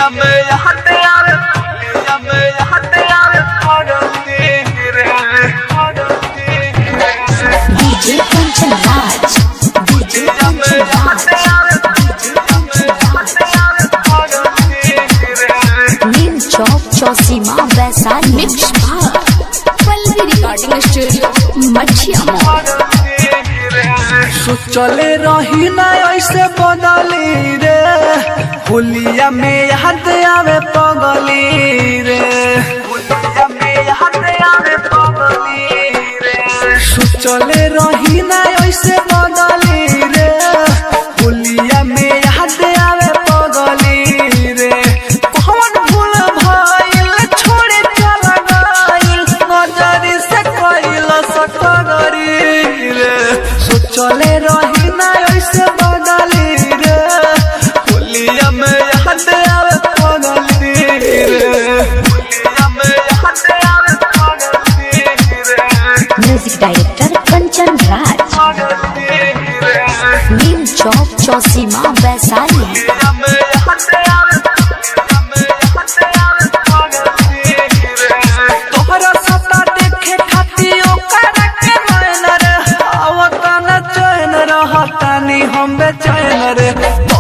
होलिया में हटे यार होलिया में हटे यार पगली रे पगली रे DJ Kanchan Raj. DJ Kanchan Raj. Neem Chowk Chausima Vaisali. Mix Bar. Palvi Recording Studio. Machia Mall. चले रही ना ऐसे बदली रे होलिया में याद आवे पगली रे होलिया में याद आवे पगली रे चले रही ना ऐसे बदली रे होलिया में याद आवे पगली रे कौन भूल भइल छोड़े चला गइल नजरी से कइल सकगरी रे सोचले रही ना ऐसे बदली रे होलिया में याद आवे पगली रे होलिया में याद आवे पगली रे Music Director Kanchan Raj. पगली रे Neem Chowk Chausima Vaisali. तोहरा सता देखे खातिर ओकरा के नैन रे आवत न चैन रहतानी हम बेचैन रे